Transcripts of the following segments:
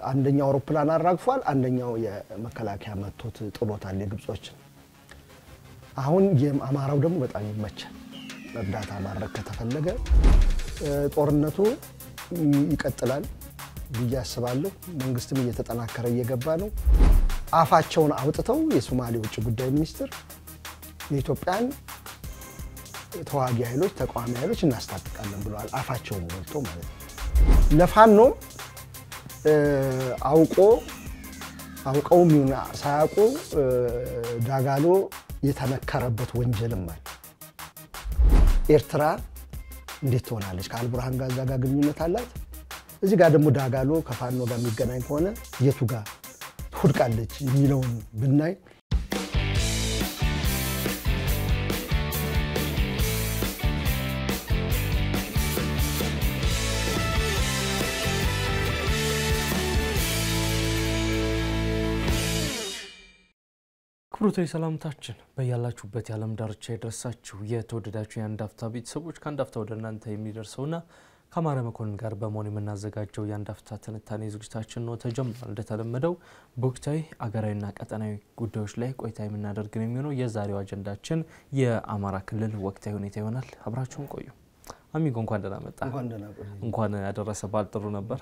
አንደኛው አውሮፕላን አራግፏል፣ አንደኛው የመከላከያ መቶት ጥሎታል የግብጾችን። አሁን የአማራው ደግሞ በጣም ይመቻል። እርዳታ ማድረግ ከተፈለገ ጦርነቱ ይቀጥላል ብዬ አስባለሁ። መንግስትም እየተጠናከረ እየገባ ነው። አፋቸውን አውጥተው የሶማሌ ውጭ ጉዳይ ሚኒስትር የኢትዮጵያን ተዋጊ ኃይሎች ተቃዋሚ ኃይሎች እናስታጥቃለን ብለዋል። አፋቸውን ሞልቶ ማለት ነው። ለፋኖ አውቆ አውቀውም ይሁን ሳያውቁ ዳጋሎ የተነከረበት ወንጀልም አለ። ኤርትራ እንዴት ትሆናለች? ከአልቡርሃን ጋር እዛ ጋር ግንኙነት አላት። እዚህ ጋር ደግሞ ዳጋሎ ከፋኖ ጋር የሚገናኝ ከሆነ የቱ ጋር ትወድቃለች የሚለውን ብናይ ክብሩታዊ ሰላምታችን በያላችሁበት የዓለም ዳርቻ የደረሳችሁ የተወደዳችሁ የአንድ አፍታ ቤተሰቦች ከአንድ አፍታ ወደ እናንተ የሚደርሰውና ከአማረ መኮንን ጋር በመሆን የምናዘጋጀው የአንድ አፍታ ትንታኔ ዝግጅታችን ነው ተጀምሯል። እንደተለመደው በወቅታዊ አገራዊና ቀጠናዊ ጉዳዮች ላይ ቆይታ የምናደርግ ነው የሚሆነው። የዛሬው አጀንዳችን የአማራ ክልል ወቅታዊ ሁኔታ ይሆናል። አብራችሁን ቆዩ። አሚጎ እንኳን ደህና መጣ። እንኳን ያደረሰ በዓል ጥሩ ነበር።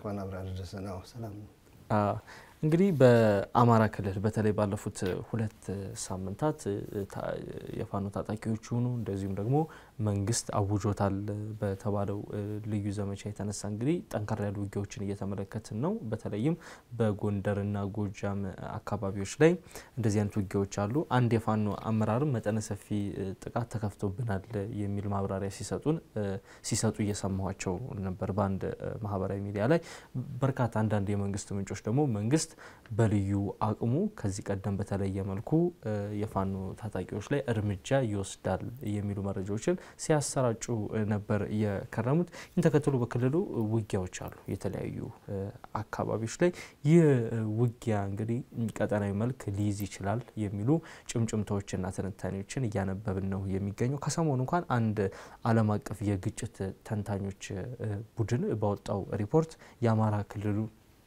እንግዲህ በአማራ ክልል በተለይ ባለፉት ሁለት ሳምንታት የፋኖ ታጣቂዎች ሆኑ እንደዚሁም ደግሞ መንግስት አውጆታል በተባለው ልዩ ዘመቻ የተነሳ እንግዲህ ጠንከር ያሉ ውጊያዎችን እየተመለከትን ነው። በተለይም በጎንደርና ጎጃም አካባቢዎች ላይ እንደዚህ አይነት ውጊያዎች አሉ። አንድ የፋኖ አመራርም መጠነ ሰፊ ጥቃት ተከፍቶብናል የሚል ማብራሪያ ሲሰጡን ሲሰጡ እየሰማኋቸው ነበር በአንድ ማህበራዊ ሚዲያ ላይ። በርካታ አንዳንድ የመንግስት ምንጮች ደግሞ መንግስት በልዩ አቅሙ ከዚህ ቀደም በተለየ መልኩ የፋኖ ታጣቂዎች ላይ እርምጃ ይወስዳል የሚሉ መረጃዎችን ሲያሰራጩ ነበር የከረሙት። ይህን ተከትሎ በክልሉ ውጊያዎች አሉ የተለያዩ አካባቢዎች ላይ። ይህ ውጊያ እንግዲህ ቀጠናዊ መልክ ሊይዝ ይችላል የሚሉ ጭምጭምታዎችና ትንታኔዎችን እያነበብን ነው የሚገኘው። ከሰሞኑ እንኳን አንድ ዓለም አቀፍ የግጭት ተንታኞች ቡድን ባወጣው ሪፖርት የአማራ ክልሉ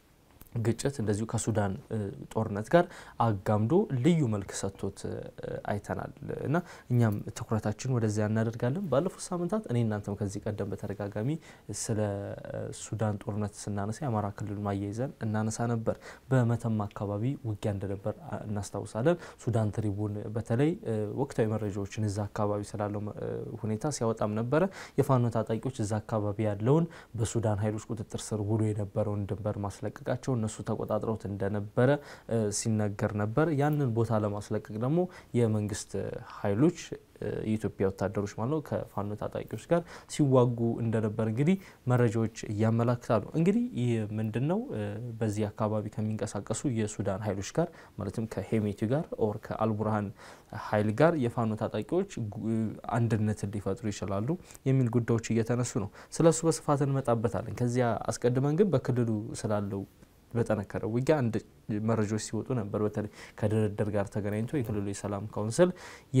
ግጭት እንደዚሁ ከሱዳን ጦርነት ጋር አጋምዶ ልዩ መልክ ሰጥቶት አይተናል እና እኛም ትኩረታችን ወደዚያ እናደርጋለን። ባለፉት ሳምንታት እኔ እናንተም ከዚህ ቀደም በተደጋጋሚ ስለ ሱዳን ጦርነት ስናነሳ የአማራ ክልል ማያይዘን እናነሳ ነበር። በመተማ አካባቢ ውጊያ እንደነበር እናስታውሳለን። ሱዳን ትሪቡን በተለይ ወቅታዊ መረጃዎችን እዛ አካባቢ ስላለው ሁኔታ ሲያወጣም ነበረ። የፋኖ ታጣቂዎች እዛ አካባቢ ያለውን በሱዳን ኃይሎች ቁጥጥር ስር ውሎ የነበረውን ድንበር ማስለቀቃቸው እነሱ ተቆጣጥረውት እንደነበረ ሲነገር ነበር። ያንን ቦታ ለማስለቀቅ ደግሞ የመንግስት ኃይሎች የኢትዮጵያ ወታደሮች ማለት ነው ከፋኖ ታጣቂዎች ጋር ሲዋጉ እንደነበር እንግዲህ መረጃዎች እያመላክታሉ። እንግዲህ ይህ ምንድን ነው? በዚህ አካባቢ ከሚንቀሳቀሱ የሱዳን ኃይሎች ጋር ማለትም ከሄሜቲ ጋር ኦር ከአልቡርሃን ኃይል ጋር የፋኖ ታጣቂዎች አንድነትን ሊፈጥሩ ይችላሉ የሚል ጉዳዮች እየተነሱ ነው። ስለሱ በስፋት እንመጣበታለን። ከዚያ አስቀድመን ግን በክልሉ ስላለው በጠነከረ ውጊያ አንድ መረጃዎች ሲወጡ ነበር። በተለይ ከድርድር ጋር ተገናኝቶ የክልሉ የሰላም ካውንስል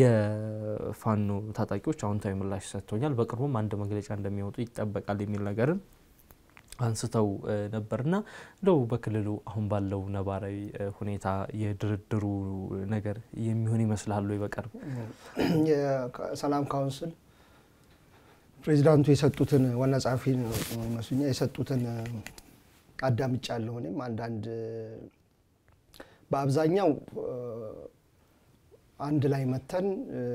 የፋኖ ታጣቂዎች አዎንታዊ ምላሽ ሰጥቶኛል፣ በቅርቡም አንድ መግለጫ እንደሚወጡ ይጠበቃል የሚል ነገርን አንስተው ነበርና እንደው በክልሉ አሁን ባለው ነባራዊ ሁኔታ የድርድሩ ነገር የሚሆን ይመስላሉ? በቅርብ የሰላም ካውንስል ፕሬዚዳንቱ የሰጡትን ዋና ጸሐፊ መስኛ የሰጡትን አዳምጫለሁ። እኔም አንዳንድ በአብዛኛው አንድ ላይ መተን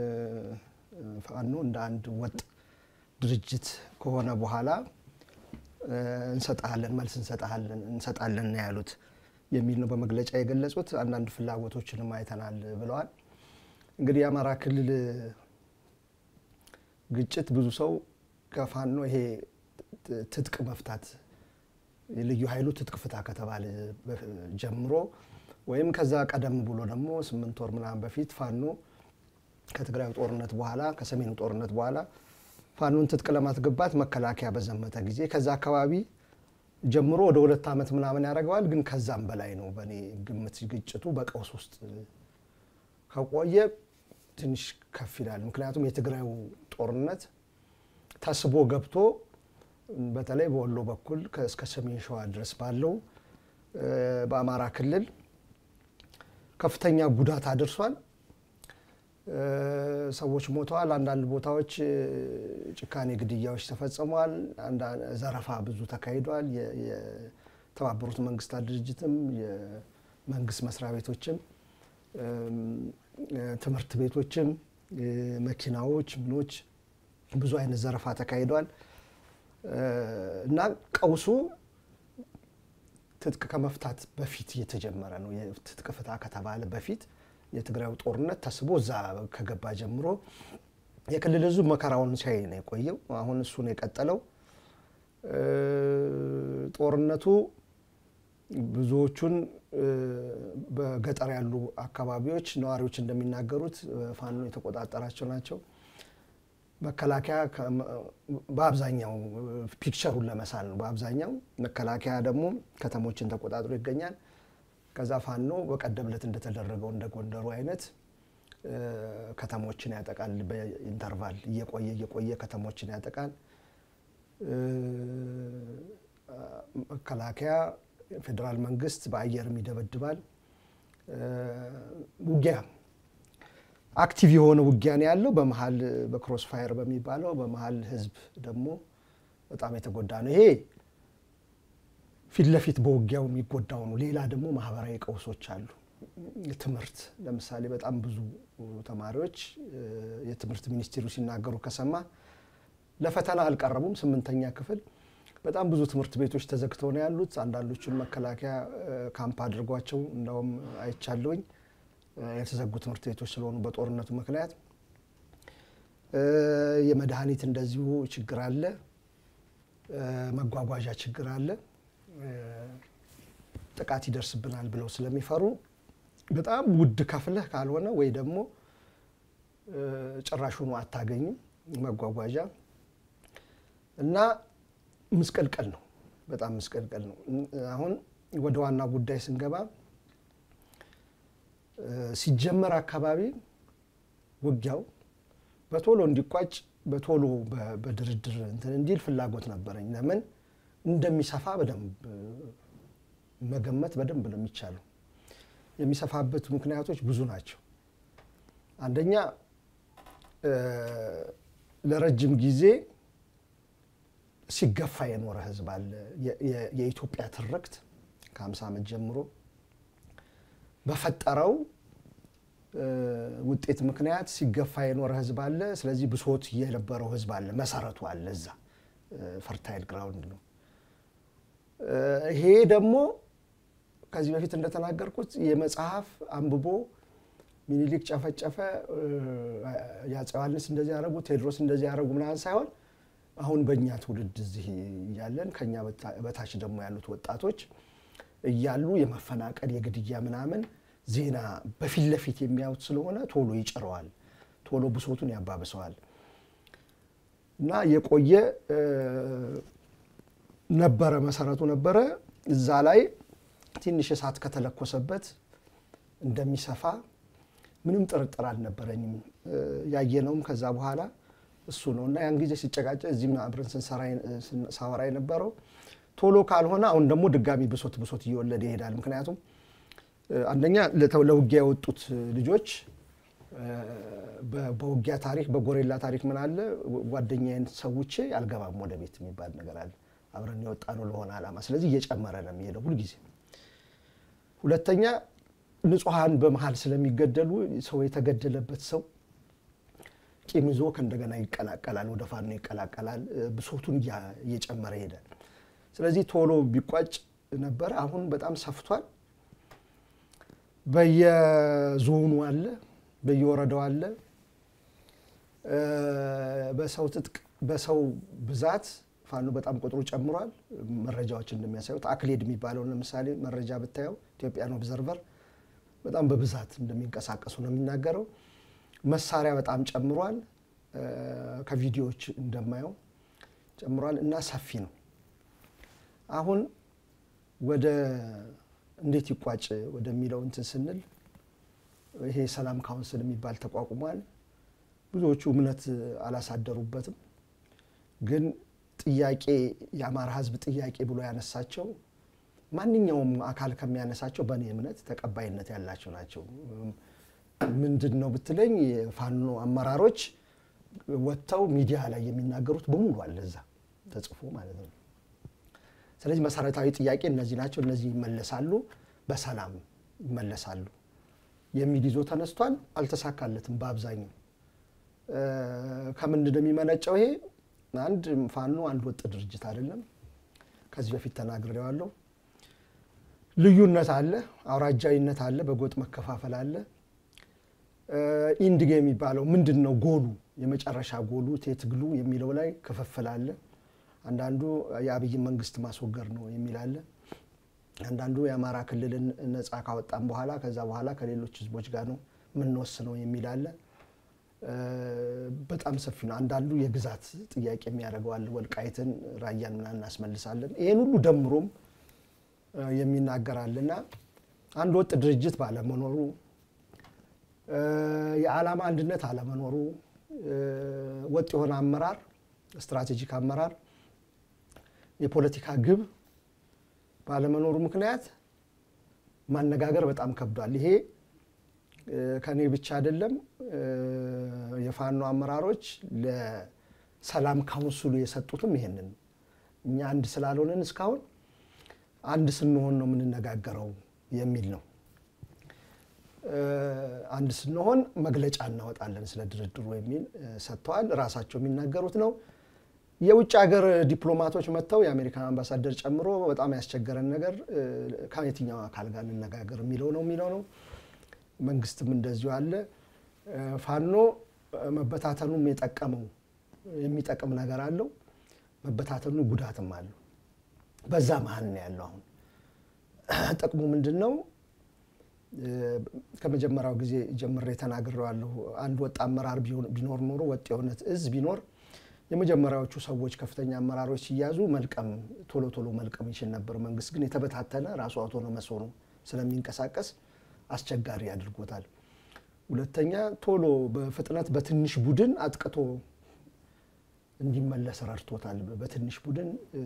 ፋኖ እንደ አንድ ወጥ ድርጅት ከሆነ በኋላ እንሰጣለን መልስ እንሰጣለን እንሰጣለን ነው ያሉት የሚል ነው በመግለጫ የገለጹት። አንዳንድ ፍላጎቶችንም አይተናል ብለዋል። እንግዲህ የአማራ ክልል ግጭት ብዙ ሰው ከፋኖ ይሄ ትጥቅ መፍታት የልዩ ኃይሉ ትጥቅ ፍታ ከተባለ ጀምሮ ወይም ከዛ ቀደም ብሎ ደግሞ ስምንት ወር ምናምን በፊት ፋኖ ከትግራዩ ጦርነት በኋላ ከሰሜኑ ጦርነት በኋላ ፋኖን ትጥቅ ለማስገባት መከላከያ በዘመተ ጊዜ ከዛ አካባቢ ጀምሮ ወደ ሁለት ዓመት ምናምን ያደርገዋል። ግን ከዛም በላይ ነው በእኔ ግምት ግጭቱ በቀውስ ውስጥ ከቆየ ትንሽ ከፍ ይላል። ምክንያቱም የትግራዩ ጦርነት ተስቦ ገብቶ በተለይ በወሎ በኩል እስከ ሰሜን ሸዋ ድረስ ባለው በአማራ ክልል ከፍተኛ ጉዳት አድርሷል። ሰዎች ሞተዋል። አንዳንድ ቦታዎች ጭካኔ ግድያዎች ተፈጽመዋል። ዘረፋ ብዙ ተካሂዷል። የተባበሩት መንግስታት ድርጅትም የመንግስት መስሪያ ቤቶችም ትምህርት ቤቶችም መኪናዎች ምኖች ብዙ አይነት ዘረፋ ተካሂዷል እና ቀውሱ ትጥቅ ከመፍታት በፊት የተጀመረ ነው። ትጥቅ ፍታ ከተባለ በፊት የትግራዩ ጦርነት ተስቦ እዛ ከገባ ጀምሮ የክልል ህዝብ መከራውን ሲያይ ነው የቆየው። አሁን እሱ ነው የቀጠለው። ጦርነቱ ብዙዎቹን በገጠር ያሉ አካባቢዎች ነዋሪዎች እንደሚናገሩት ፋኖ የተቆጣጠራቸው ናቸው። መከላከያ በአብዛኛው ፒክቸሩን ለመሳል ነው። በአብዛኛው መከላከያ ደግሞ ከተሞችን ተቆጣጥሮ ይገኛል። ከዛ ፋኖ በቀደም ዕለት እንደተደረገው እንደ ጎንደሩ አይነት ከተሞችን ያጠቃል። በኢንተርቫል እየቆየ እየቆየ ከተሞችን ያጠቃል። መከላከያ ፌዴራል መንግስት በአየርም ይደበድባል። ውጊያ አክቲቭ የሆነ ውጊያ ነው ያለው። በመሀል በክሮስ ፋየር በሚባለው በመሀል ህዝብ ደግሞ በጣም የተጎዳ ነው። ይሄ ፊት ለፊት በውጊያው የሚጎዳው ነው። ሌላ ደግሞ ማህበራዊ ቀውሶች አሉ። ትምህርት ለምሳሌ በጣም ብዙ ተማሪዎች የትምህርት ሚኒስቴሩ ሲናገሩ ከሰማ ለፈተና አልቀረቡም። ስምንተኛ ክፍል በጣም ብዙ ትምህርት ቤቶች ተዘግተው ነው ያሉት። አንዳንዶቹን መከላከያ ካምፕ አድርጓቸው እንዳውም አይቻለውኝ የተዘጉ ትምህርት ቤቶች ስለሆኑ በጦርነቱ ምክንያት የመድኃኒት እንደዚሁ ችግር አለ። መጓጓዣ ችግር አለ። ጥቃት ይደርስብናል ብለው ስለሚፈሩ በጣም ውድ ከፍለህ ካልሆነ ወይ ደግሞ ጭራሹኑ አታገኝም መጓጓዣ እና ምስቅልቅል ነው። በጣም ምስቅልቅል ነው። አሁን ወደ ዋና ጉዳይ ስንገባ ሲጀመር አካባቢ ውጊያው በቶሎ እንዲቋጭ በቶሎ በድርድር እንትን እንዲል ፍላጎት ነበረኝ። ለምን እንደሚሰፋ በደንብ መገመት በደንብ ነው የሚቻለው። የሚሰፋበት ምክንያቶች ብዙ ናቸው። አንደኛ ለረጅም ጊዜ ሲገፋ የኖረ ህዝብ አለ። የኢትዮጵያ ትርክት ከ50 ዓመት ጀምሮ በፈጠረው ውጤት ምክንያት ሲገፋ የኖረ ህዝብ አለ። ስለዚህ ብሶት የነበረው ህዝብ አለ። መሰረቱ አለ እዛ ፈርታይል ግራውንድ ነው። ይሄ ደግሞ ከዚህ በፊት እንደተናገርኩት የመጽሐፍ አንብቦ ሚኒሊክ ጨፈጨፈ፣ የአፄ ዮሐንስ እንደዚህ ያደረጉ፣ ቴዎድሮስ እንደዚህ ያደረጉ ምናምን ሳይሆን አሁን በእኛ ትውልድ እዚህ እያለን ከኛ በታች ደግሞ ያሉት ወጣቶች እያሉ የመፈናቀል የግድያ ምናምን ዜና በፊት ለፊት የሚያዩት ስለሆነ ቶሎ ይጭረዋል፣ ቶሎ ብሶቱን ያባብሰዋል እና የቆየ ነበረ መሰረቱ ነበረ። እዛ ላይ ትንሽ እሳት ከተለኮሰበት እንደሚሰፋ ምንም ጥርጥር አልነበረኝም። ያየነውም ከዛ በኋላ እሱ ነው እና ያን ጊዜ ሲጨቃጨ እዚህም አብረን ሳወራ የነበረው ቶሎ ካልሆነ አሁን ደግሞ ድጋሚ ብሶት ብሶት እየወለደ ይሄዳል። ምክንያቱም አንደኛ ለውጊያ የወጡት ልጆች በውጊያ ታሪክ በጎሬላ ታሪክ ምን አለ ጓደኛዬን ሰውቼ አልገባም ወደ ቤት የሚባል ነገር አለ። አብረን የወጣ ነው ለሆነ ዓላማ። ስለዚህ እየጨመረ ነው የሚሄደው ሁልጊዜ። ሁለተኛ ንጹሐን በመሀል ስለሚገደሉ ሰው የተገደለበት ሰው ቂም ይዞ ከእንደገና ይቀላቀላል፣ ወደ ፋኖ ይቀላቀላል። ብሶቱን እየጨመረ ይሄዳል። ስለዚህ ቶሎ ቢቋጭ ነበረ። አሁን በጣም ሰፍቷል። በየዞኑ አለ፣ በየወረዳው አለ። በሰው ትጥቅ በሰው ብዛት ፋኖ በጣም ቁጥሩ ጨምሯል። መረጃዎች እንደሚያሳዩት አክሌድ የሚባለውን ለምሳሌ መረጃ ብታየው ኢትዮጵያን ኦብዘርቨር በጣም በብዛት እንደሚንቀሳቀሱ ነው የሚናገረው። መሳሪያ በጣም ጨምሯል። ከቪዲዮዎች እንደማየው ጨምሯል እና ሰፊ ነው። አሁን ወደ እንዴት ይቋጭ ወደሚለው እንትን ስንል ይሄ ሰላም ካውንስል የሚባል ተቋቁሟል። ብዙዎቹ እምነት አላሳደሩበትም። ግን ጥያቄ የአማራ ሕዝብ ጥያቄ ብሎ ያነሳቸው ማንኛውም አካል ከሚያነሳቸው በእኔ እምነት ተቀባይነት ያላቸው ናቸው። ምንድን ነው ብትለኝ የፋኖ አመራሮች ወጥተው ሚዲያ ላይ የሚናገሩት በሙሉ አለ እዛ ተጽፎ ማለት ነው። ስለዚህ መሰረታዊ ጥያቄ እነዚህ ናቸው፣ እነዚህ ይመለሳሉ፣ በሰላም ይመለሳሉ የሚል ይዞ ተነስቷል። አልተሳካለትም በአብዛኛው። ከምንድን ነው የሚመነጨው? ይሄ አንድ ፋኖ አንድ ወጥ ድርጅት አይደለም። ከዚህ በፊት ተናግሬዋለሁ። ልዩነት አለ፣ አውራጃዊነት አለ፣ በጎጥ መከፋፈል አለ። ኢንድጌ የሚባለው ምንድን ነው ጎሉ፣ የመጨረሻ ጎሉ ትግሉ የሚለው ላይ ክፍፍል አለ። አንዳንዱ የአብይን መንግስት ማስወገድ ነው የሚል አለ። አንዳንዱ የአማራ ክልልን ነፃ ካወጣም በኋላ ከዛ በኋላ ከሌሎች ህዝቦች ጋር ነው የምንወስነው የሚል አለ። በጣም ሰፊ ነው። አንዳንዱ የግዛት ጥያቄ የሚያደርገዋል። ወልቃይትን፣ ራያን ምናምን እናስመልሳለን። ይህን ሁሉ ደምሮም የሚናገራልና አንድ ወጥ ድርጅት ባለመኖሩ የዓላማ አንድነት አለመኖሩ ወጥ የሆነ አመራር፣ ስትራቴጂክ አመራር፣ የፖለቲካ ግብ ባለመኖሩ ምክንያት ማነጋገር በጣም ከብዷል። ይሄ ከኔ ብቻ አይደለም። የፋኖ አመራሮች ለሰላም ካውንስሉ የሰጡትም ይሄንን እኛ አንድ ስላልሆንን እስካሁን አንድ ስንሆን ነው የምንነጋገረው የሚል ነው። አንድ ስንሆን መግለጫ እናወጣለን ስለ ድርድሩ የሚል ሰጥተዋል። ራሳቸው የሚናገሩት ነው። የውጭ ሀገር ዲፕሎማቶች መጥተው የአሜሪካን አምባሳደር ጨምሮ በጣም ያስቸገረን ነገር ከየትኛው አካል ጋር እንነጋገር የሚለው ነው የሚለው ነው። መንግስትም እንደዚሁ አለ። ፋኖ መበታተኑም የጠቀመው የሚጠቅም ነገር አለው፣ መበታተኑ ጉዳትም አለው። በዛ መሀል ነው ያለው። አሁን ጥቅሙ ምንድን ነው? ከመጀመሪያው ጊዜ ጀምሬ ተናግሬዋለሁ። አንድ ወጥ አመራር ቢኖር ኖሮ ወጥ የሆነ እዝ ቢኖር የመጀመሪያዎቹ ሰዎች ከፍተኛ አመራሮች ሲያዙ መልቀም ቶሎ ቶሎ መልቀም ይችል ነበር። መንግስት ግን የተበታተነ ራሱ አውቶኖመስ ሆኖ ስለሚንቀሳቀስ አስቸጋሪ አድርጎታል። ሁለተኛ ቶሎ በፍጥነት በትንሽ ቡድን አጥቅቶ እንዲመለስ ረድቶታል። በትንሽ ቡድን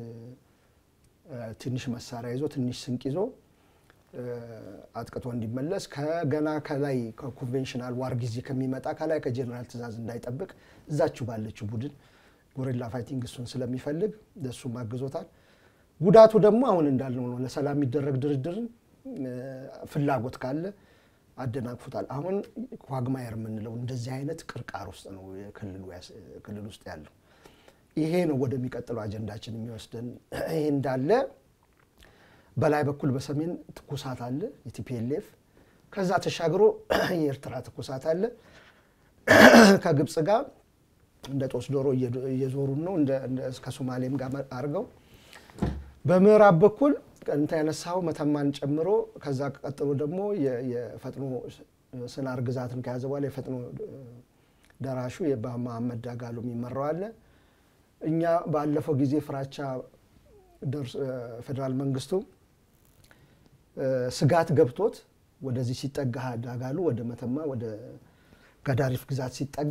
ትንሽ መሳሪያ ይዞ ትንሽ ስንቅ ይዞ አጥቅቶ እንዲመለስ ከገና ከላይ ከኮንቬንሽናል ዋር ጊዜ ከሚመጣ ከላይ ከጀኔራል ትእዛዝ እንዳይጠብቅ እዛችሁ ባለችው ቡድን ጎሬላ ፋይቲንግ እሱን ስለሚፈልግ ለእሱም አግዞታል። ጉዳቱ ደግሞ አሁን እንዳልነው ነው። ለሰላም የሚደረግ ድርድርን ፍላጎት ካለ አደናቅፉታል። አሁን ኳግማየር የምንለው እንደዚህ አይነት ቅርቃር ውስጥ ነው ክልል ውስጥ ያለው። ይሄ ነው ወደሚቀጥለው አጀንዳችን የሚወስደን። ይሄ እንዳለ በላይ በኩል በሰሜን ትኩሳት አለ የቲፒኤልኤፍ ከዛ ተሻግሮ የኤርትራ ትኩሳት አለ ከግብፅ ጋር እንደ ጦስ ዶሮ እየዞሩን ነው ከሶማሌም ጋር አድርገው በምዕራብ በኩል እንተ ያነሳው መተማን ጨምሮ ከዛ ቀጥሎ ደግሞ የፈጥኖ ስናር ግዛትን ከያዘ በኋላ የፈጥኖ ደራሹ በመሐመድ ዳጋሎ የሚመራው አለ። እኛ ባለፈው ጊዜ ፍራቻ ፌዴራል መንግስቱ ስጋት ገብቶት ወደዚህ ሲጠጋ ዳጋሉ ወደ መተማ ወደ ገዳሪፍ ግዛት ሲጠጋ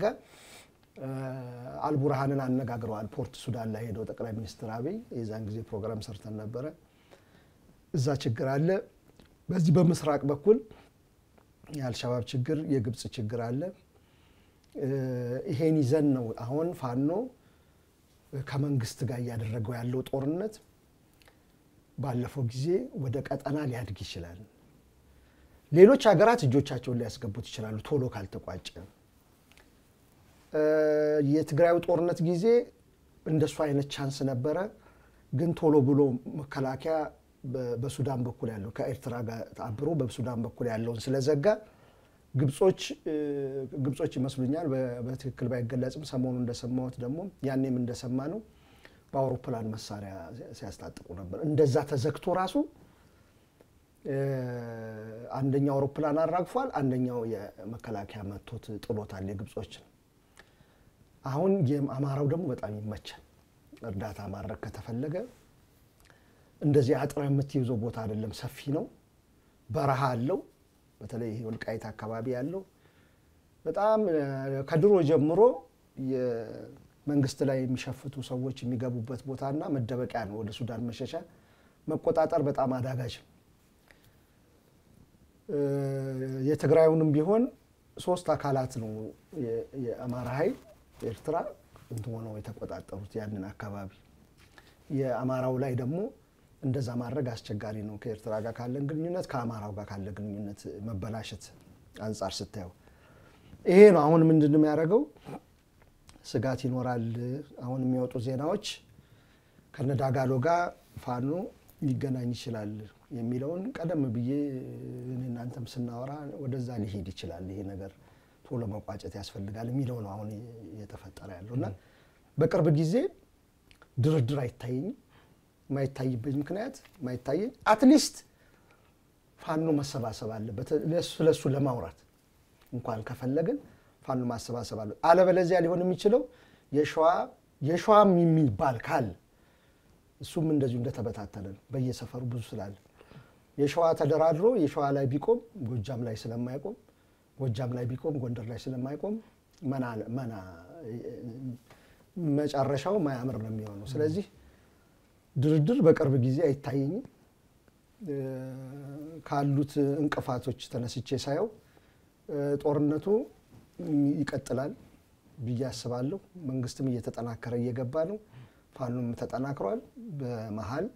አልቡርሃንን አነጋግረዋል። ፖርት ሱዳን ላይ ሄደው ጠቅላይ ሚኒስትር አብይ የዛን ጊዜ ፕሮግራም ሰርተን ነበረ። እዛ ችግር አለ። በዚህ በምስራቅ በኩል የአልሸባብ ችግር፣ የግብፅ ችግር አለ። ይሄን ይዘን ነው አሁን ፋኖ ከመንግስት ጋር እያደረገው ያለው ጦርነት ባለፈው ጊዜ ወደ ቀጠና ሊያድግ ይችላል። ሌሎች ሀገራት እጆቻቸውን ሊያስገቡት ይችላሉ ቶሎ ካልተቋጨ። የትግራዩ ጦርነት ጊዜ እንደሱ አይነት ቻንስ ነበረ፣ ግን ቶሎ ብሎ መከላከያ በሱዳን በኩል ያለው ከኤርትራ ጋር አብሮ በሱዳን በኩል ያለውን ስለዘጋ ግብጾች ግብጾች ይመስሉኛል በትክክል ባይገለጽም ሰሞኑ እንደሰማሁት ደግሞ ያኔም እንደሰማ ነው በአውሮፕላን መሳሪያ ሲያስታጥቁ ነበር። እንደዛ ተዘግቶ ራሱ አንደኛው አውሮፕላን አራግፏል፣ አንደኛው የመከላከያ መቶት ጥሎታል የግብጾችን። አሁን የአማራው ደግሞ በጣም ይመቻል። እርዳታ ማድረግ ከተፈለገ እንደዚህ አጥረ የምትይዘው ቦታ አይደለም፣ ሰፊ ነው፣ በረሃ አለው። በተለይ ይሄ ወልቃይት አካባቢ ያለው በጣም ከድሮ ጀምሮ መንግስት ላይ የሚሸፍቱ ሰዎች የሚገቡበት ቦታና መደበቂያ ነው። ወደ ሱዳን መሸሻ መቆጣጠር በጣም አዳጋች ነው። የትግራዩንም ቢሆን ሶስት አካላት ነው የአማራ ኃይል ኤርትራ እንትን ሆነው የተቆጣጠሩት ያንን አካባቢ። የአማራው ላይ ደግሞ እንደዛ ማድረግ አስቸጋሪ ነው። ከኤርትራ ጋር ካለን ግንኙነት ከአማራው ጋር ካለ ግንኙነት መበላሸት አንጻር ስታየው ይሄ ነው። አሁን ምንድን ነው የሚያደርገው? ስጋት ይኖራል። አሁን የሚወጡ ዜናዎች ከነዳጋሎ ጋር ፋኖ ሊገናኝ ይችላል የሚለውን ቀደም ብዬ እኔ እናንተም ስናወራ ወደዛ ሊሄድ ይችላል ይሄ ነገር ቶሎ መቋጨት ያስፈልጋል የሚለው ነው አሁን እየተፈጠረ ያለው እና በቅርብ ጊዜ ድርድር አይታየኝም። የማይታይበት ምክንያት የማይታየኝ አትሊስት ፋኖ መሰባሰብ አለበት ስለሱ ለማውራት እንኳን ከፈለግን ፋኖ ማሰባሰብ አለ። አለበለዚያ ሊሆን የሚችለው የሸዋ የሸዋም የሚባል ካለ እሱም እንደዚሁ እንደተበታተነ ነው። በየሰፈሩ ብዙ ስላለ የሸዋ ተደራድሮ የሸዋ ላይ ቢቆም ጎጃም ላይ ስለማይቆም ጎጃም ላይ ቢቆም ጎንደር ላይ ስለማይቆም መና መጨረሻው ማያምር ነው የሚሆነው። ስለዚህ ድርድር በቅርብ ጊዜ አይታየኝም። ካሉት እንቅፋቶች ተነስቼ ሳየው ጦርነቱ ይቀጥላል ብዬ አስባለሁ። መንግስትም እየተጠናከረ እየገባ ነው። ፋኖም ተጠናክሯል። በመሀል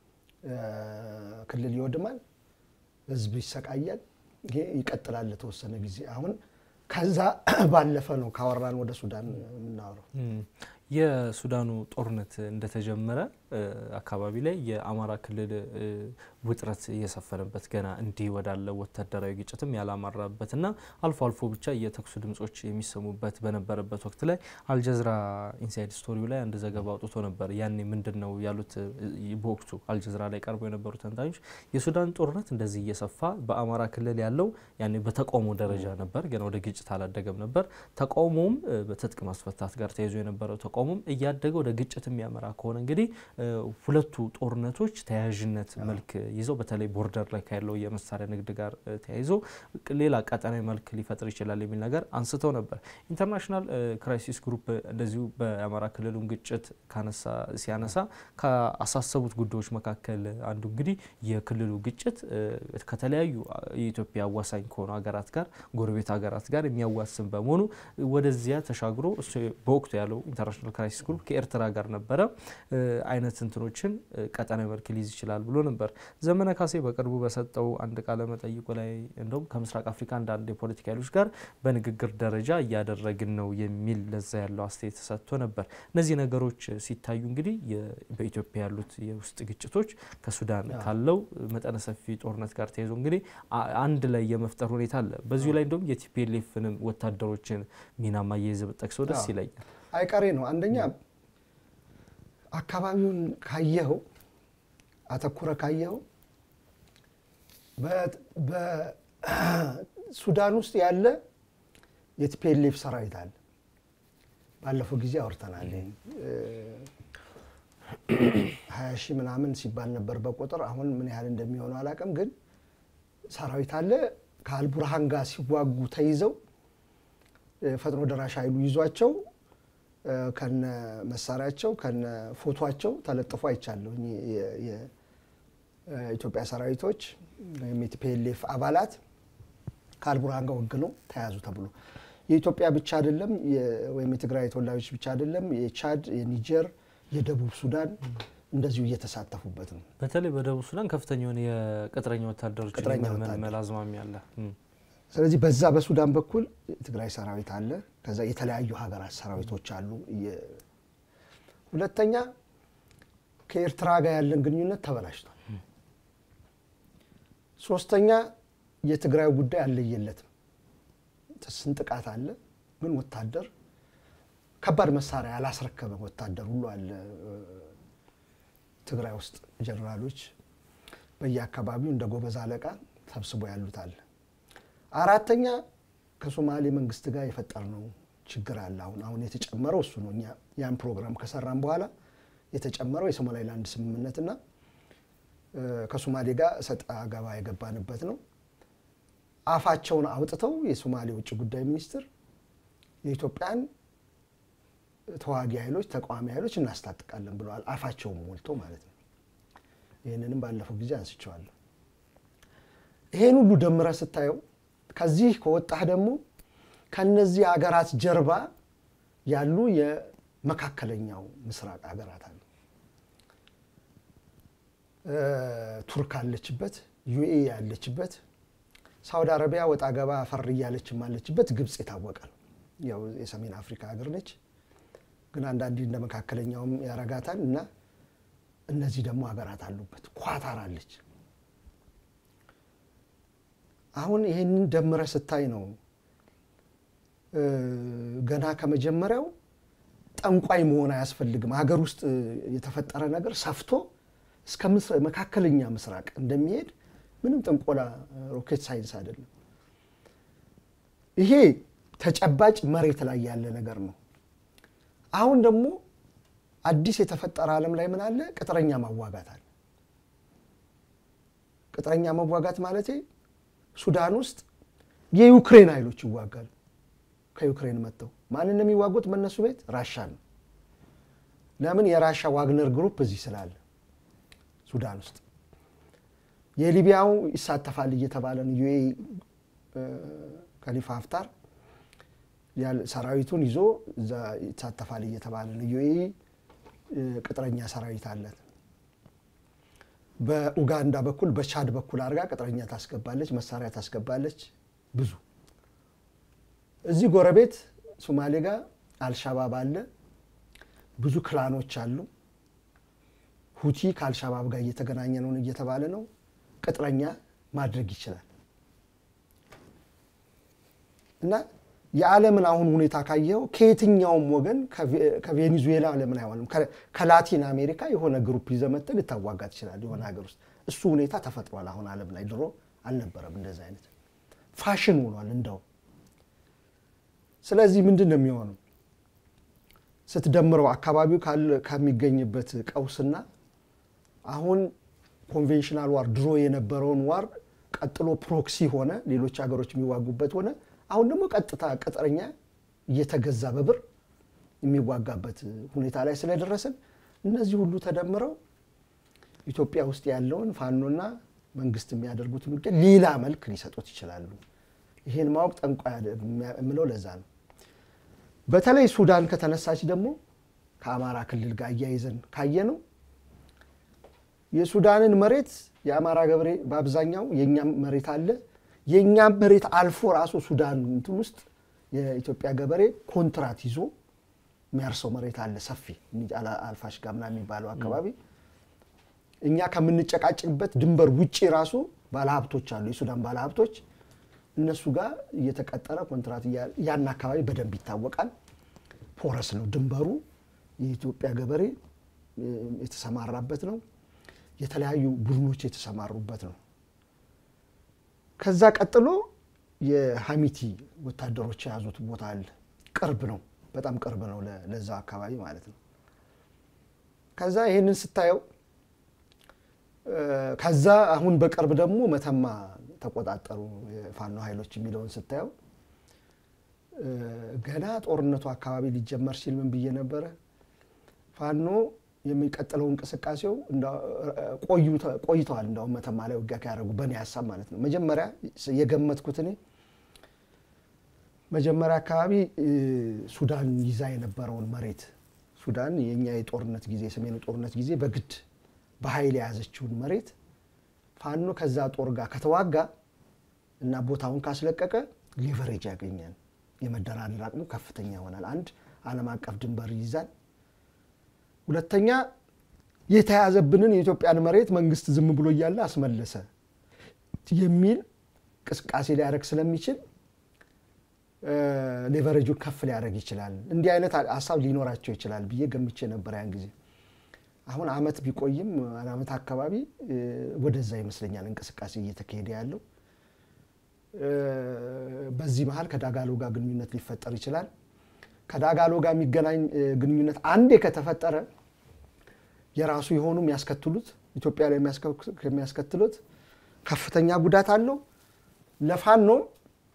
ክልል ይወድማል፣ ህዝብ ይሰቃያል። ይሄ ይቀጥላል ለተወሰነ ጊዜ። አሁን ከዛ ባለፈ ነው ካወራን ወደ ሱዳን የምናወራው። የሱዳኑ ጦርነት እንደተጀመረ አካባቢ ላይ የአማራ ክልል ውጥረት እየሰፈነበት ገና እንዲህ ወዳለ ወታደራዊ ግጭትም ያላማራበትና አልፎ አልፎ ብቻ የተኩሱ ድምጾች የሚሰሙበት በነበረበት ወቅት ላይ አልጀዝራ ኢንሳይድ ስቶሪው ላይ አንድ ዘገባ አውጥቶ ነበር። ያኔ ምንድን ነው ያሉት? በወቅቱ አልጀዝራ ላይ ቀርበው የነበሩ ተንታኞች የሱዳን ጦርነት እንደዚህ እየሰፋ በአማራ ክልል ያለው ያኔ በተቃውሞ ደረጃ ነበር፣ ገና ወደ ግጭት አላደገም ነበር። ተቃውሞም በትጥቅ ማስፈታት ጋር ተያይዞ የነበረው ተቃውሞም እያደገ ወደ ግጭት የሚያመራ ከሆነ እንግዲህ ሁለቱ ጦርነቶች ተያያዥነት መልክ ይዘው በተለይ ቦርደር ላይ ካለው የመሳሪያ ንግድ ጋር ተያይዞ ሌላ ቀጠናዊ መልክ ሊፈጥር ይችላል የሚል ነገር አንስተው ነበር። ኢንተርናሽናል ክራይሲስ ግሩፕ እንደዚሁ በአማራ ክልሉን ግጭት ሲያነሳ ከአሳሰቡት ጉዳዮች መካከል አንዱ እንግዲህ የክልሉ ግጭት ከተለያዩ የኢትዮጵያ አዋሳኝ ከሆኑ ሀገራት ጋር ጎረቤት ሀገራት ጋር የሚያዋስን በመሆኑ ወደዚያ ተሻግሮ በወቅቱ ያለው ኢንተርናሽናል ክራይሲስ ግሩፕ ከኤርትራ ጋር ነበረ አይነት እንትኖችን ቀጠናዊ መልክ ሊይዝ ይችላል ብሎ ነበር። ዘመነ ካሴ በቅርቡ በሰጠው አንድ ቃለ መጠይቁ ላይ እንደውም ከምስራቅ አፍሪካ አንዳንድ የፖለቲካ ኃይሎች ጋር በንግግር ደረጃ እያደረግን ነው የሚል ለዛ ያለው አስተያየት ተሰጥቶ ነበር። እነዚህ ነገሮች ሲታዩ እንግዲህ በኢትዮጵያ ያሉት የውስጥ ግጭቶች ከሱዳን ካለው መጠነ ሰፊ ጦርነት ጋር ተያይዞ እንግዲህ አንድ ላይ የመፍጠር ሁኔታ አለ። በዚሁ ላይ እንደውም የቲፒኤልኤፍንም ወታደሮችን ሚና ማያይዘ ብጠቅሰው ደስ ይለኛል። አይቀሬ ነው አንደኛ አካባቢውን ካየኸው አተኩረ ካየኸው በሱዳን ውስጥ ያለ የቲፒኤልኤፍ ሰራዊት አለ። ባለፈው ጊዜ አውርተናል። ሀያ ሺህ ምናምን ሲባል ነበር በቁጥር አሁን ምን ያህል እንደሚሆነው አላውቅም፣ ግን ሰራዊት አለ። ከአልቡርሃን ጋር ሲዋጉ ተይዘው ፈጥኖ ደራሽ ኃይሉ ይዟቸው ከነ መሳሪያቸው ከነ ፎቷቸው ተለጥፎ አይቻለሁ። የኢትዮጵያ ሰራዊቶች ወይም የቲፒኤልኤፍ አባላት ከአልቡርሃን ጋር ወግነው ተያዙ ተብሎ የኢትዮጵያ ብቻ አይደለም ወይም የትግራይ ተወላጆች ብቻ አይደለም፣ የቻድ፣ የኒጀር፣ የደቡብ ሱዳን እንደዚሁ እየተሳተፉበት ነው። በተለይ በደቡብ ሱዳን ከፍተኛ የሆነ የቅጥረኛ ወታደሮች ቅጥረኛ መልመል አዝማሚያ አለ። ስለዚህ በዛ በሱዳን በኩል የትግራይ ሰራዊት አለ። ከዛ የተለያዩ ሀገራት ሰራዊቶች አሉ። ሁለተኛ ከኤርትራ ጋር ያለን ግንኙነት ተበላሽቷል። ሶስተኛ የትግራይ ጉዳይ አልለየለትም። ስንጥቃት አለ፣ ግን ወታደር ከባድ መሳሪያ ያላስረከበ ወታደር ሁሉ አለ ትግራይ ውስጥ ጀኔራሎች በየአካባቢው እንደ ጎበዝ አለቃ ሰብስቦ ያሉት አለ። አራተኛ ከሶማሌ መንግስት ጋር የፈጠርነው ችግር አለ። አሁን አሁን የተጨመረው እሱ ነው። እኛ ያን ፕሮግራም ከሰራን በኋላ የተጨመረው የሶማሌላንድ ስምምነትና ከሶማሌ ጋር እሰጥ አገባ የገባንበት ነው። አፋቸውን አውጥተው የሶማሌ ውጭ ጉዳይ ሚኒስትር የኢትዮጵያን ተዋጊ ኃይሎች ተቃዋሚ ኃይሎች እናስታጥቃለን ብለዋል። አፋቸውን ሞልተው ማለት ነው። ይህንንም ባለፈው ጊዜ አንስቼዋለሁ። ይሄን ሁሉ ደምረ ስታየው ከዚህ ከወጣህ ደግሞ ከነዚህ ሀገራት ጀርባ ያሉ የመካከለኛው ምስራቅ ሀገራት አሉ። ቱርክ አለችበት፣ ዩኤ ያለችበት፣ ሳውዲ አረቢያ ወጣ ገባ ፈር እያለችም አለችበት። ግብፅ የታወቀ ነው፣ ያው የሰሜን አፍሪካ ሀገር ነች። ግን አንዳንዴ እንደ መካከለኛውም ያረጋታል እና እነዚህ ደግሞ ሀገራት አሉበት። ኳታር አለች። አሁን ይህንን ደምረ ስታይ ነው ገና ከመጀመሪያው ጠንቋይ መሆን አያስፈልግም። ሀገር ውስጥ የተፈጠረ ነገር ሰፍቶ እስከ መካከለኛ ምስራቅ እንደሚሄድ ምንም ጥንቆላ ሮኬት ሳይንስ አይደለም። ይሄ ተጨባጭ መሬት ላይ ያለ ነገር ነው። አሁን ደግሞ አዲስ የተፈጠረ ዓለም ላይ ምን አለ? ቅጥረኛ ማዋጋት አለ። ቅጥረኛ መዋጋት ማለቴ ሱዳን ውስጥ የዩክሬን ኃይሎች ይዋጋሉ። ከዩክሬን መጥተው ማንን ነው የሚዋጉት? በእነሱ ቤት ራሻ ነው። ለምን? የራሻ ዋግነር ግሩፕ እዚህ ስላለ ሱዳን ውስጥ የሊቢያው ይሳተፋል እየተባለ ነው። ዩኤ ከሊፋ ሀፍታር ሰራዊቱን ይዞ እዛ ይሳተፋል እየተባለ ነው። ዩኤ ቅጥረኛ ሰራዊት አለት። በኡጋንዳ በኩል በቻድ በኩል አድርጋ ቅጥረኛ ታስገባለች፣ መሳሪያ ታስገባለች። ብዙ እዚህ ጎረቤት ሶማሌ ጋር አልሻባብ አለ። ብዙ ክላኖች አሉ። ሁቲ ከአልሻባብ ጋር እየተገናኘ ነው እየተባለ ነው። ቅጥረኛ ማድረግ ይችላል እና የዓለምን አሁን ሁኔታ ካየኸው ከየትኛውም ወገን ከቬኔዙዌላ ለምን አይሆንም? ከላቲን አሜሪካ የሆነ ግሩፕ ይዘህ መጥተህ ልታዋጋ ትችላለህ የሆነ ሀገር ውስጥ። እሱ ሁኔታ ተፈጥሯል አሁን ዓለም ላይ። ድሮ አልነበረም እንደዚህ አይነት ፋሽን ሆኗል እንደው። ስለዚህ ምንድን ነው የሚሆነው ስትደምረው አካባቢው ከሚገኝበት ቀውስና አሁን ኮንቬንሽናል ዋር ድሮ የነበረውን ዋር ቀጥሎ ፕሮክሲ ሆነ፣ ሌሎች ሀገሮች የሚዋጉበት ሆነ። አሁን ደግሞ ቀጥታ ቅጥረኛ እየተገዛ በብር የሚዋጋበት ሁኔታ ላይ ስለደረስን እነዚህ ሁሉ ተደምረው ኢትዮጵያ ውስጥ ያለውን ፋኖና መንግስት የሚያደርጉትን ውጊያ ሌላ መልክ ሊሰጡት ይችላሉ። ይሄን ማወቅ ጠንቋይ የምለው ለዛ ነው። በተለይ ሱዳን ከተነሳች ደግሞ ከአማራ ክልል ጋር እያይዘን ካየ ነው የሱዳንን መሬት የአማራ ገበሬ በአብዛኛው የእኛም መሬት አለ የእኛም መሬት አልፎ ራሱ ሱዳን እንትን ውስጥ የኢትዮጵያ ገበሬ ኮንትራት ይዞ የሚያርሰው መሬት አለ ሰፊ አልፋሽጋ ምናምን የሚባለው አካባቢ እኛ ከምንጨቃጭቅበት ድንበር ውጭ ራሱ ባለሀብቶች አሉ፣ የሱዳን ባለሀብቶች እነሱ ጋር እየተቀጠረ ኮንትራት ያን አካባቢ በደንብ ይታወቃል። ፖረስ ነው ድንበሩ። የኢትዮጵያ ገበሬ የተሰማራበት ነው። የተለያዩ ቡድኖች የተሰማሩበት ነው። ከዛ ቀጥሎ የሀሚቲ ወታደሮች የያዙት ቦታ አለ። ቅርብ ነው፣ በጣም ቅርብ ነው ለዛ አካባቢ ማለት ነው። ከዛ ይህንን ስታየው ከዛ አሁን በቅርብ ደግሞ መተማ ተቆጣጠሩ የፋኖ ኃይሎች የሚለውን ስታየው ገና ጦርነቱ አካባቢ ሊጀመር ሲል ምን ብዬ ነበረ? ፋኖ የሚቀጥለው እንቅስቃሴው ቆይተዋል። እንዳውም መተማ ላይ ውጊያ ካያደረጉ በእኔ ሀሳብ ማለት ነው። መጀመሪያ የገመትኩት እኔ መጀመሪያ አካባቢ ሱዳን ይዛ የነበረውን መሬት ሱዳን የእኛ የጦርነት ጊዜ የሰሜኑ ጦርነት ጊዜ በግድ በኃይል የያዘችውን መሬት ፋኖ ከዛ ጦር ጋር ከተዋጋ እና ቦታውን ካስለቀቀ ሊቨሬጅ ያገኛል። የመደራደር አቅሙ ከፍተኛ ይሆናል። አንድ ዓለም አቀፍ ድንበር ይይዛል። ሁለተኛ የተያዘብንን የኢትዮጵያን መሬት መንግስት ዝም ብሎ እያለ አስመለሰ የሚል እንቅስቃሴ ሊያደርግ ስለሚችል ሌቨሬጁን ከፍ ሊያደርግ ይችላል። እንዲህ አይነት ሀሳብ ሊኖራቸው ይችላል ብዬ ገምቼ ነበር ያን ጊዜ። አሁን አመት ቢቆይም አመት አካባቢ ወደዛ ይመስለኛል እንቅስቃሴ እየተካሄደ ያለው። በዚህ መሀል ከዳጋሎ ጋር ግንኙነት ሊፈጠር ይችላል። ከዳጋሎ ጋር የሚገናኝ ግንኙነት አንዴ ከተፈጠረ የራሱ የሆኑ የሚያስከትሉት ኢትዮጵያ ላይ የሚያስከትሉት ከፍተኛ ጉዳት አለው። ለፋኖም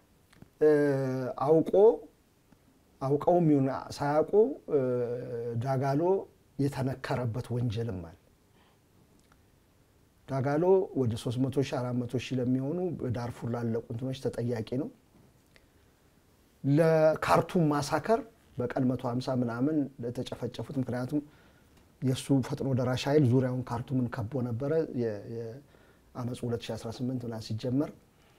አውቆ አውቀውም ይሁን ሳያውቁ ዳጋሎ የተነከረበት ወንጀልም አለ። ዳጋሎ ወደ 300 ሺህ 400 ሺህ ለሚሆኑ በዳርፉር ላለቁ እንትኖች ተጠያቂ ነው። ለካርቱም ማሳከር በቀን 150 ምናምን ለተጨፈጨፉት ምክንያቱም የእሱ ፈጥኖ ደራሽ ኃይል ዙሪያውን ካርቱምን ከቦ ነበረ። የአመፁ 2018 ምናምን ሲጀመር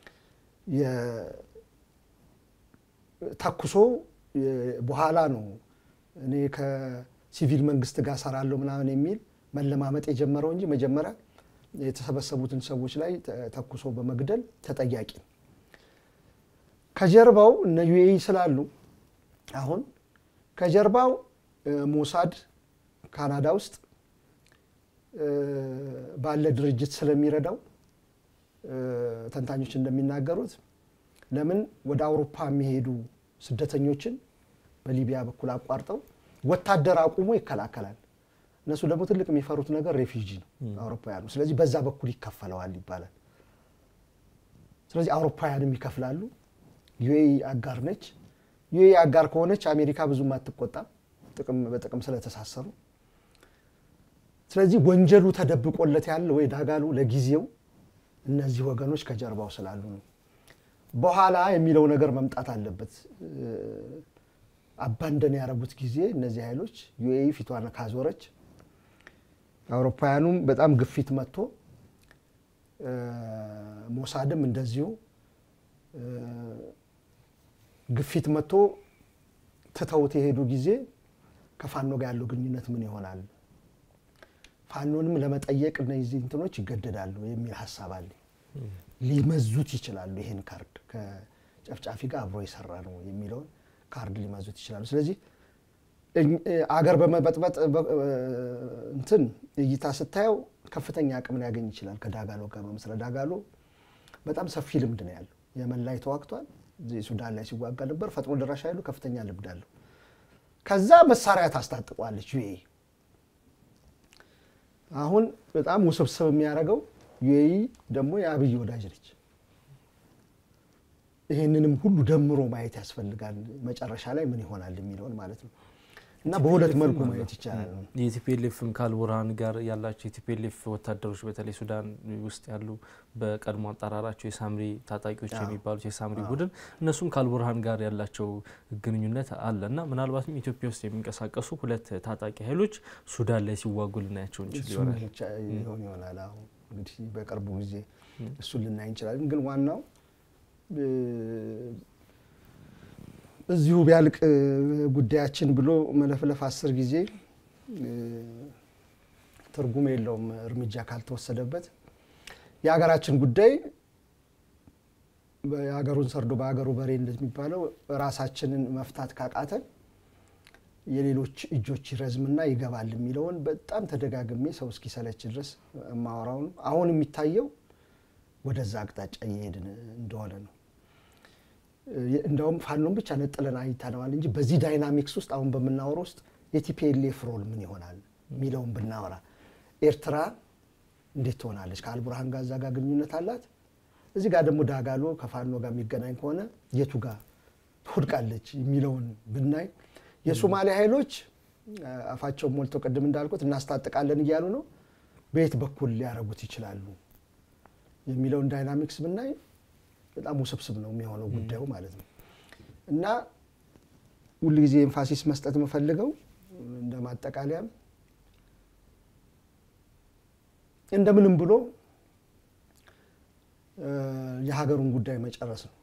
ተኩሶ በኋላ ነው እኔ ከሲቪል መንግስት ጋር ሰራለሁ ምናምን የሚል መለማመጥ የጀመረው እንጂ መጀመሪያ የተሰበሰቡትን ሰዎች ላይ ተኩሶ በመግደል ተጠያቂ ነው። ከጀርባው እነ ዩኤኢ ስላሉ አሁን ከጀርባው ሞሳድ ካናዳ ውስጥ ባለ ድርጅት ስለሚረዳው ተንታኞች እንደሚናገሩት ለምን ወደ አውሮፓ የሚሄዱ ስደተኞችን በሊቢያ በኩል አቋርጠው ወታደር አቁሞ ይከላከላል። እነሱ ደግሞ ትልቅ የሚፈሩት ነገር ሬፊጂ ነው አውሮፓውያኑ። ስለዚህ በዛ በኩል ይከፈለዋል ይባላል። ስለዚህ አውሮፓውያንም ይከፍላሉ። ዩኤኢ አጋር ነች። ዩኤኢ አጋር ከሆነች አሜሪካ ብዙም አትቆጣም፣ በጥቅም ስለተሳሰሩ። ስለዚህ ወንጀሉ ተደብቆለት ያለ ወይ ዳጋሉ ለጊዜው እነዚህ ወገኖች ከጀርባው ስላሉ ነው። በኋላ የሚለው ነገር መምጣት አለበት። አባንደን ያደረጉት ጊዜ እነዚህ ኃይሎች ዩኤኢ ፊቷን ካዞረች አውሮፓውያኑም በጣም ግፊት መጥቶ ሞሳድም እንደዚሁ ግፊት መጥቶ ትተውት የሄዱ ጊዜ ከፋኖ ጋር ያለው ግንኙነት ምን ይሆናል? ፋኖንም ለመጠየቅ እነዚህ እንትኖች ይገደዳሉ የሚል ሀሳብ አለ። ሊመዙት ይችላሉ። ይሄን ካርድ ከጨፍጫፊ ጋር አብሮ የሰራ ነው የሚለውን ካርድ ሊመዙት ይችላሉ። ስለዚህ አገር በመበጥበጥ እንትን እይታ ስታየው ከፍተኛ አቅም ሊያገኝ ይችላል። ከዳጋሎ ጋር በመስራት ዳጋሎ በጣም ሰፊ ልምድ ነው ያለው። የመን ላይ ተዋግቷል። ሱዳን ላይ ሲዋጋ ነበር። ፈጥኖ ደራሽ ኃይሉ ከፍተኛ ልምድ አለው። ከዛ መሳሪያ ታስታጥቋለች ዩኤኢ። አሁን በጣም ውስብስብ የሚያደርገው ዩኤኢ ደግሞ የአብይ ወዳጅ ነች። ይህንንም ሁሉ ደምሮ ማየት ያስፈልጋል። መጨረሻ ላይ ምን ይሆናል የሚለውን ማለት ነው። እና በሁለት መልኩ ማየት ይቻላል። የቲፒኤልኤፍም ከአልቡርሃን ጋር ያላቸው የቲፒኤልኤፍ ወታደሮች በተለይ ሱዳን ውስጥ ያሉ በቀድሞ አጠራራቸው የሳምሪ ታጣቂዎች የሚባሉት የሳምሪ ቡድን እነሱም ከአልቡርሃን ጋር ያላቸው ግንኙነት አለ እና ምናልባትም ኢትዮጵያ ውስጥ የሚንቀሳቀሱ ሁለት ታጣቂ ኃይሎች ሱዳን ላይ ሲዋጉ ልናያቸው እንችል ይሆናል ይሆን ይሆናል። አሁን እንግዲህ በቅርቡ ጊዜ እሱን ልናይ እንችላለን። ግን ዋናው እዚሁ ቢያልቅ ጉዳያችን ብሎ መለፍለፍ አስር ጊዜ ትርጉም የለውም እርምጃ ካልተወሰደበት። የሀገራችን ጉዳይ የሀገሩን ሰርዶ በሀገሩ በሬ እንደሚባለው ራሳችንን መፍታት ካቃተን የሌሎች እጆች ይረዝምና ይገባል የሚለውን በጣም ተደጋግሜ ሰው እስኪሰለች ድረስ የማወራው ነው። አሁን የሚታየው ወደዛ አቅጣጫ እየሄድን እንደሆነ ነው። እንደውም ፋኖን ብቻ ነጥለን አይተነዋል እንጂ በዚህ ዳይናሚክስ ውስጥ አሁን በምናወራው ውስጥ የቲፒኤልኤፍ ሮል ምን ይሆናል የሚለውን ብናወራ ኤርትራ እንዴት ትሆናለች? ከአልቡርሃን ጋር እዛ ጋር ግንኙነት አላት። እዚህ ጋር ደግሞ ዳጋሎ ከፋኖ ጋር የሚገናኝ ከሆነ የቱ ጋር ትወድቃለች የሚለውን ብናይ የሶማሌ ኃይሎች አፋቸውን ሞልተው ቅድም እንዳልኩት እናስታጥቃለን እያሉ ነው። በየት በኩል ሊያደርጉት ይችላሉ የሚለውን ዳይናሚክስ ብናይ በጣም ውስብስብ ነው የሚሆነው ጉዳዩ ማለት ነው። እና ሁልጊዜ ኤንፋሲስ መስጠት የምፈልገው እንደ ማጠቃለያም እንደምንም ብሎ የሀገሩን ጉዳይ መጨረስ ነው።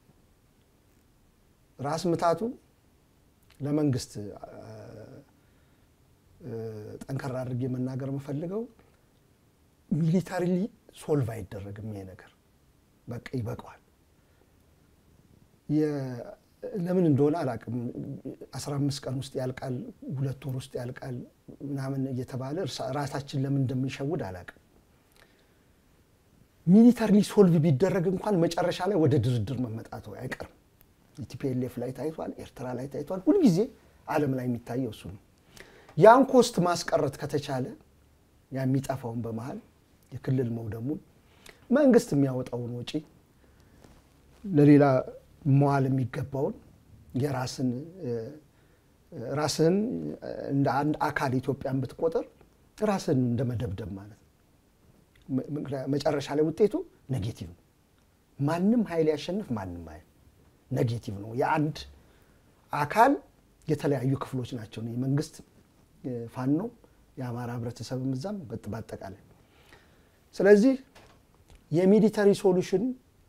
ራስ ምታቱ ለመንግስት ጠንከራ አድርጌ መናገር የምፈልገው ሚሊታሪሊ ሶልቭ አይደረግም ይሄ ነገር በቃ ይበቃዋል። ለምን እንደሆነ አላውቅም። አስራ አምስት ቀን ውስጥ ያልቃል፣ ሁለት ወር ውስጥ ያልቃል ምናምን እየተባለ ራሳችን ለምን እንደምንሸውድ አላውቅም። ሚሊታሪሊ ሶልቭ ቢደረግ እንኳን መጨረሻ ላይ ወደ ድርድር መመጣቱ አይቀርም። የቲፒኤልኤፍ ላይ ታይቷል፣ ኤርትራ ላይ ታይቷል። ሁልጊዜ ዓለም ላይ የሚታየው እሱ ነው። ያን ኮስት ማስቀረት ከተቻለ ያ የሚጠፋውን በመሀል የክልል መውደሙን መንግስት የሚያወጣውን ወጪ ለሌላ መዋል የሚገባውን የራስን ራስን እንደ አንድ አካል ኢትዮጵያን ብትቆጥር ራስን እንደ መደብደብ ማለት ነው። መጨረሻ ላይ ውጤቱ ኔጌቲቭ ነው። ማንም ኃይል ያሸንፍ ማንም ኃይል ኔጌቲቭ ነው። የአንድ አካል የተለያዩ ክፍሎች ናቸው። የመንግስት ፋኖ፣ የአማራ ህብረተሰብም እዛም በአጠቃላይ ስለዚህ የሚሊተሪ ሶሉሽን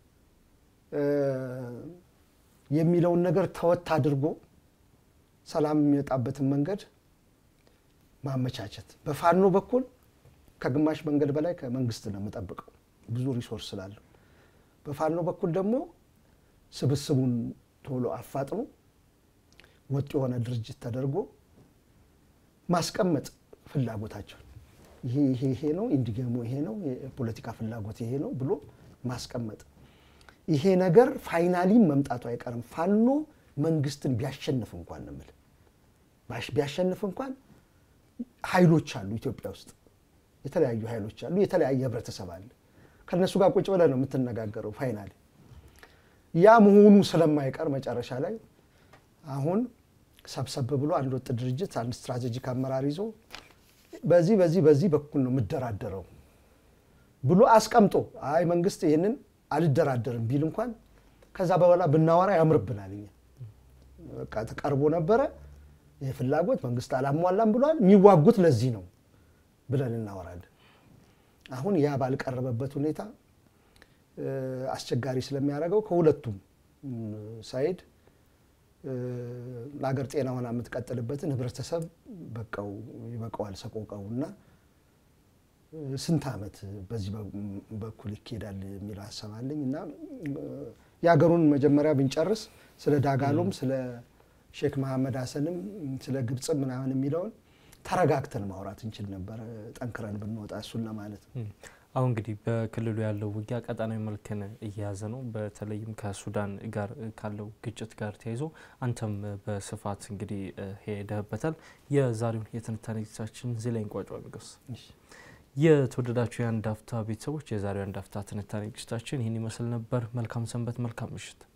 የሚለውን ነገር ተወት አድርጎ ሰላም የሚመጣበትን መንገድ ማመቻቸት። በፋኖ በኩል ከግማሽ መንገድ በላይ ከመንግስት ነው የምጠብቀው ብዙ ሪሶርስ ስላለው። በፋኖ በኩል ደግሞ ስብስቡን ቶሎ አፋጥኖ ወጥ የሆነ ድርጅት ተደርጎ ማስቀመጥ ፍላጎታቸውን ይሄ ይሄ ይሄ ነው ኢንዲገሞ ይሄ ነው የፖለቲካ ፍላጎት ይሄ ነው ብሎ ማስቀመጥ። ይሄ ነገር ፋይናሊም መምጣቱ አይቀርም። ፋኖ መንግስትን ቢያሸንፍ እንኳን ነው የምልህ ቢያሸንፍ እንኳን ኃይሎች አሉ ኢትዮጵያ ውስጥ የተለያዩ ኃይሎች አሉ። የተለያየ ህብረተሰብ አለ። ከእነሱ ጋር ቁጭ ብለህ ነው የምትነጋገረው። ፋይናሊ ያ መሆኑ ስለማይቀር መጨረሻ ላይ አሁን ሰብሰብ ብሎ አንድ ወጥ ድርጅት አንድ ስትራቴጂክ አመራር ይዞ በዚህ በዚህ በዚህ በኩል ነው የምደራደረው ብሎ አስቀምጦ አይ መንግስት ይህንን አልደራደርም ቢል እንኳን ከዛ በኋላ ብናወራ ያምርብናል። እኛ በቃ ተቀርቦ ነበረ ይህ ፍላጎት መንግስት አላሟላም ብሏል። የሚዋጉት ለዚህ ነው ብለን እናወራለን። አሁን ያ ባልቀረበበት ሁኔታ አስቸጋሪ ስለሚያደርገው ከሁለቱም ሳይድ ለሀገር ጤና ሆና የምትቀጥልበትን ህብረተሰብ በቃው ይበቃዋል ሰቆቃው እና ስንት ዓመት በዚህ በኩል ይካሄዳል የሚለው ሀሳብ አለኝ እና የሀገሩን መጀመሪያ ብንጨርስ ስለ ዳጋሎም ስለ ሼክ መሐመድ ሀሰንም ስለ ግብፅም ምናምን የሚለውን ተረጋግተን ማውራት እንችል ነበረ፣ ጠንክረን ብንወጣ እሱን ለማለት ነው። አሁን እንግዲህ በክልሉ ያለው ውጊያ ቀጠናዊ መልክን እየያዘ ነው። በተለይም ከሱዳን ጋር ካለው ግጭት ጋር ተያይዞ አንተም በስፋት እንግዲህ ሄደህበታል። የዛሬውን የትንታኔ ዝግጅታችን እዚህ ላይ እንቋጫ። ንገስ የተወደዳችሁ የአንድ አፍታ ቤተሰቦች የዛሬው የአንድ አፍታ ትንታኔ ዝግጅታችን ይህን ይመስል ነበር። መልካም ሰንበት፣ መልካም ምሽት።